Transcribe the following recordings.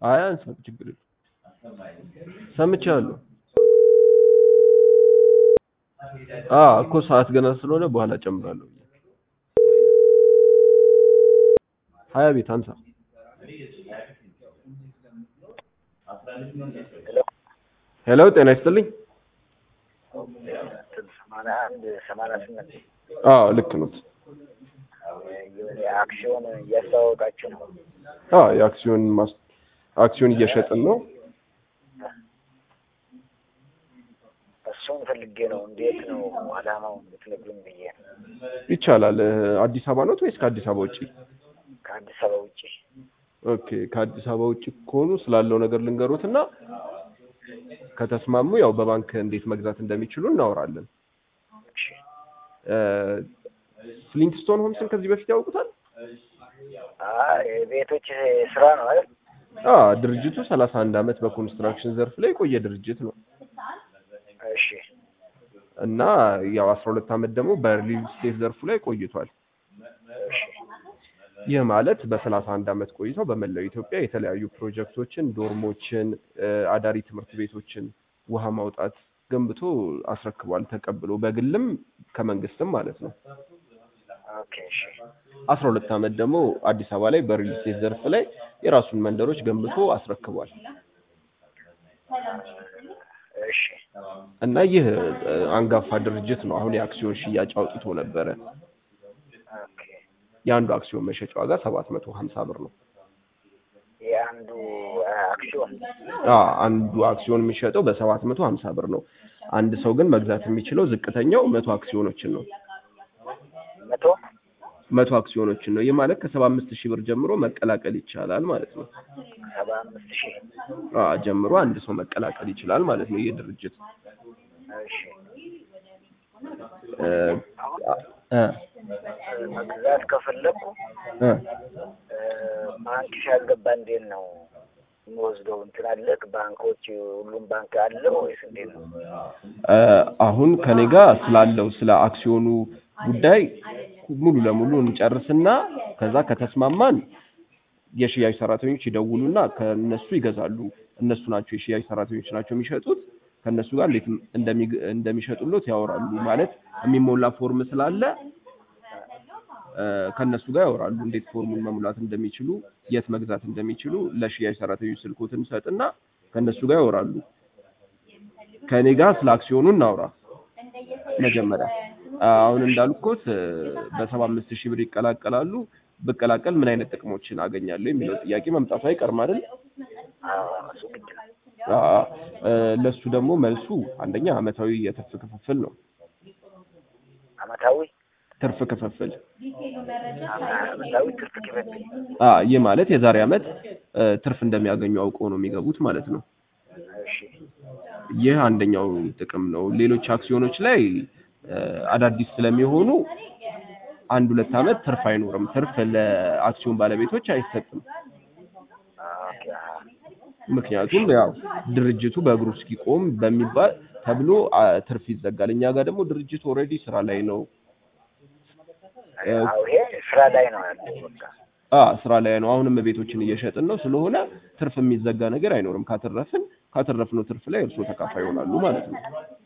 አይ አንሳት፣ ችግር የለም ሰምቻለሁ። አዎ እኮ ሰዓት ገና ስለሆነ በኋላ ጨምራለሁ። ሀያ ቤት አንሳ። ሄሎ ጤና ይስጥልኝ። ሰማንያ አንድ ሰማንያ ስምንት አዎ ልክ ነው። የሆነ አክሲዮን እያስተዋወቃችሁ ነው። አዎ የአክሲዮን ማስ አክሲዮን እየሸጥን ነው። እሱን ፈልጌ ነው። እንዴት ነው አላማው ብትነግሩኝ ብዬ ነው። ይቻላል። አዲስ አበባ ነው ወይስ ከአዲስ አበባ ውጪ? ከአዲስ አበባ ውጭ ኦኬ ከአዲስ አበባ ውጭ ከሆኑ ስላለው ነገር ልንገሩትና ከተስማሙ ያው በባንክ እንዴት መግዛት እንደሚችሉ እናወራለን። እሺ። ፍሊንትስቶን ሆምስን ከዚህ በፊት ያውቁታል? አይ ቤቶች ስራ ነው አይደል? አ ድርጅቱ ሰላሳ አንድ አመት በኮንስትራክሽን ዘርፍ ላይ የቆየ ድርጅት ነው እሺ እና ያው አስራ ሁለት አመት ደግሞ በሪል ስቴት ዘርፉ ላይ ቆይቷል። እሺ ይህ ማለት በሰላሳ አንድ አመት ቆይተው በመላው ኢትዮጵያ የተለያዩ ፕሮጀክቶችን፣ ዶርሞችን፣ አዳሪ ትምህርት ቤቶችን፣ ውሃ ማውጣት ገንብቶ አስረክቧል። ተቀብሎ በግልም ከመንግስትም ማለት ነው። ኦኬ እሺ አስራ ሁለት አመት ደግሞ አዲስ አበባ ላይ በሪል ስቴት ዘርፍ ላይ የራሱን መንደሮች ገንብቶ አስረክቧል። እሺ እና ይህ እ፣ አንጋፋ ድርጅት ነው። አሁን የአክሲዮን ሽያጭ አውጥቶ ነበረ። ኦኬ የአንዱ አክሲዮን መሸጫ ዋጋ ሰባት መቶ ሀምሳ ብር ነው። የአንዱ አክሲዮን አ አንዱ አክሲዮን የሚሸጠው በሰባት መቶ ሀምሳ ብር ነው። አንድ ሰው ግን መግዛት የሚችለው ዝቅተኛው መቶ አክሲዮኖችን ነው። መቶ መቶ አክሲዮኖችን ነው። ይህ ማለት ከሰባ አምስት ሺህ ብር ጀምሮ መቀላቀል ይቻላል ማለት ነው። ሰባ አምስት ሺህ አ ጀምሮ አንድ ሰው መቀላቀል ይችላል ማለት ነው። ይህ ድርጅት እሺ እ፣ እ፣ መግዛት ከፈለኩ እ፣ ባንክ ሲያስገባ እንዴት ነው የሚወስደው? እንትን አለ ባንኮች፣ ሁሉም ባንክ አለው ወይስ እንዴት ነው? እ፣ አሁን ከኔ ጋር ስላለው ስለ አክሲዮኑ ጉዳይ ሙሉ ለሙሉ እንጨርስና ከዛ ከተስማማን የሽያጭ ሰራተኞች ይደውሉና ከነሱ ይገዛሉ። እነሱ ናቸው የሽያጭ ሰራተኞች ናቸው የሚሸጡት። ከነሱ ጋር እንዴት እንደሚ- እንደሚሸጡሎት ያወራሉ። ማለት የሚሞላ ፎርም ስላለ እ፣ ከነሱ ጋር ያወራሉ። እንዴት ፎርሙን መሙላት እንደሚችሉ፣ የት መግዛት እንደሚችሉ ለሽያጭ ሰራተኞች ስልኮትን ሰጥና ከነሱ ጋር ያወራሉ። ከኔ ጋር ስለ አክሲዮኑ እናውራ መጀመሪያ። አሁን እንዳልኩት እ፣ በሰባ አምስት ሺህ ብር ይቀላቀላሉ። ብቀላቀል ምን አይነት ጥቅሞችን አገኛለሁ የሚለው ጥያቄ መምጣቱ አይቀርም አይደል? አዎ እሱ ግድ ነው። አዎ እ፣ ለሱ ደግሞ መልሱ አንደኛ አመታዊ የትርፍ ክፍፍል ነው። አመታዊ ትርፍ ክፍፍል አመታዊ ትርፍ ክፍል አ ይህ ማለት የዛሬ አመት እ፣ ትርፍ እንደሚያገኙ አውቀው ነው የሚገቡት ማለት ነው። እሺ ይህ አንደኛው ጥቅም ነው። ሌሎች አክሲዮኖች ላይ እ፣ አዳዲስ ስለሚሆኑ አንድ ሁለት አመት ትርፍ አይኖርም። ትርፍ ለአክሲዮን ባለቤቶች አይሰጥም። ኦኬ አሃ ምክንያቱም ያው ድርጅቱ በእግሩ እስኪቆም በሚባል ተብሎ አ፣ ትርፍ ይዘጋል። እኛ ጋር ደግሞ ድርጅቱ ኦልሬዲ ስራ ላይ ነው። አዎ ይሄ ስራ ላይ ነው ያለው በቃ አ ስራ ላይ ነው። አሁንም ቤቶችን እየሸጥን ነው። ስለሆነ ትርፍ የሚዘጋ ነገር አይኖርም። ካተረፍን ካተረፍነው ትርፍ ላይ እርስዎ ተካፋይ ይሆናሉ ማለት ነው።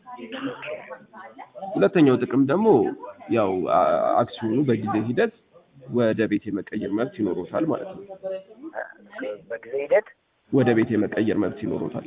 ሁለተኛው ጥቅም ደግሞ ያው አ- አክሲዮኑ በጊዜ ሂደት ወደ ቤት የመቀየር መብት ይኖሮታል ማለት ነው። በጊዜ ሂደት ወደ ቤት የመቀየር መብት ይኖሮታል።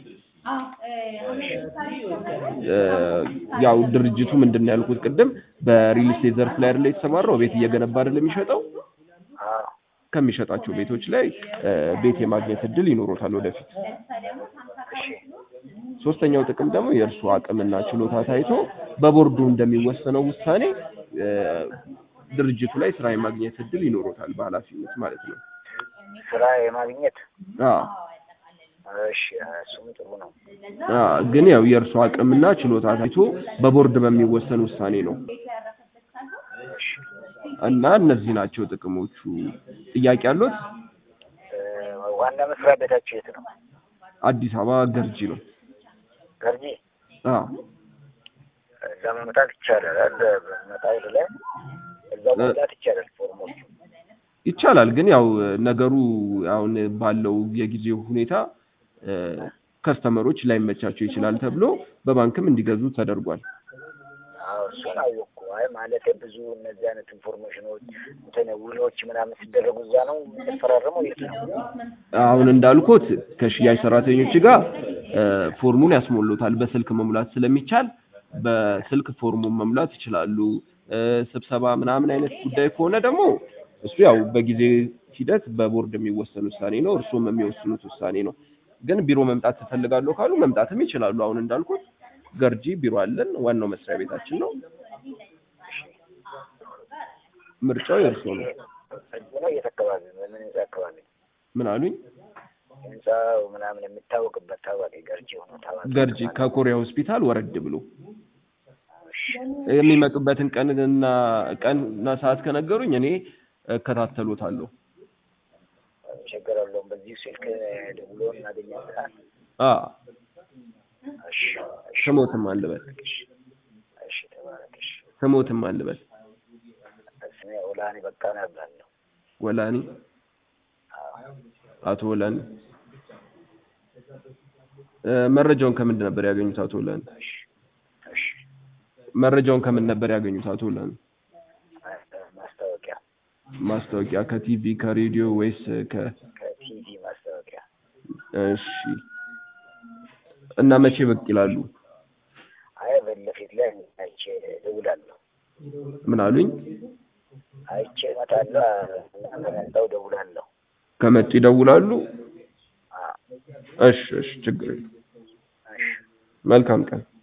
እ፣ ያው ድርጅቱ ምንድን ነው ያልኩት ቅድም በሪል ስቴት ዘርፍ ላይ አይደለ የተሰማራው ቤት እየገነባ አይደለ የሚሸጠው አዎ ከሚሸጣቸው ቤቶች ላይ እ፣ ቤት የማግኘት እድል ይኖሮታል ወደፊት። እሺ ሶስተኛው ጥቅም ደግሞ የእርሱ አቅምና ችሎታ ታይቶ በቦርዱ እንደሚወሰነው ውሳኔ እ፣ ድርጅቱ ላይ ስራ የማግኘት እድል ይኖሮታል በኃላፊነት ማለት ነው። ስራ የማግኘት አዎ እሺ እሱም ጥሩ ነው። አዎ፣ ግን ያው የእርሱ አቅምና ችሎታ ታይቶ በቦርድ በሚወሰን ውሳኔ ነው እሺ እና እነዚህ ናቸው ጥቅሞቹ። ጥያቄ አሉት? እ፣ ዋና መስሪያ ቤታችሁ የት ነው? አዲስ አበባ ገርጂ ነው። ገርጂ አዎ እዛ መምጣት ይቻላል። አለ መጣ ወደ ላይ እዛ መምጣት ይቻላል። ፎርሞቹ ይቻላል ግን ያው ነገሩ አሁን ባለው የጊዜው ሁኔታ እ፣ ከስተመሮች ላይመቻቸው ይችላል ተብሎ በባንክም እንዲገዙ ተደርጓል። አዎ እሱን አወቅኩ። አይ ማለት ብዙ እነዚህ አይነት ኢንፎርሜሽኖች እንትን ውሎች ምናምን ሲደረጉ እዛ ነው የምንፈራረመው የት ነው? አሁን እንዳልኩት ከሽያጭ ሰራተኞች ጋር እ፣ ፎርሙን ያስሞሉታል። በስልክ መሙላት ስለሚቻል በስልክ ፎርሙን መሙላት ይችላሉ። እ፣ ስብሰባ ምናምን አይነት ጉዳይ ከሆነ ደግሞ እሱ ያው በጊዜ ሂደት በቦርድ የሚወሰን ውሳኔ ነው። እርሱም የሚወስኑት ውሳኔ ነው። ግን ቢሮ መምጣት ትፈልጋለሁ ካሉ መምጣትም ይችላሉ። አሁን እንዳልኩት ገርጂ ቢሮ አለን። ዋናው መስሪያ ቤታችን ነው። ምርጫው የእርስዎ ነው። እዚህ ነው የት አካባቢ ነው? ምን ህንጻ አካባቢ ነው? ምን አሉኝ? ህንጻው ምናምን የሚታወቅበት ታዋቂ ገርጂ ሆኖ ታዋቂ ገርጂ ከኮሪያ ሆስፒታል ወረድ ብሎ የሚመጡበትን ቀንና ቀንና ሰዓት ከነገሩኝ እኔ እከታተሎታለሁ። ችግር የለውም። በዚህ ስልክ ደውሎ እናገኛለን። አ እሺ እሺ ስሞትም አልበል እሺ ተባረክ። እሺ ስሞትም አልበል ስሜ ኦላኒ በቃና እባላለሁ። ወላኒ አቶ ወላኒ እ፣ መረጃውን ከምንድን ነበር ያገኙት አቶ ወላኒ? እሺ እሺ መረጃውን ከምን ነበር ያገኙት አቶ ወላኒ? ማስታወቂያ ማስታወቂያ ከቲቪ ከሬዲዮ ወይስ ከ ከቲቪ ማስታወቂያ እሺ እና መቼ ብቅ ይላሉ? አይ ፊት ለፊት ላይ አይቼ እደውላለሁ። ምን አሉኝ? አይቼ እመጣለሁ። እናንተ መጣሁ እደውላለሁ። ከመጡ ይደውላሉ። አዎ እሺ እሺ ችግር የለም። እሺ መልካም ቀን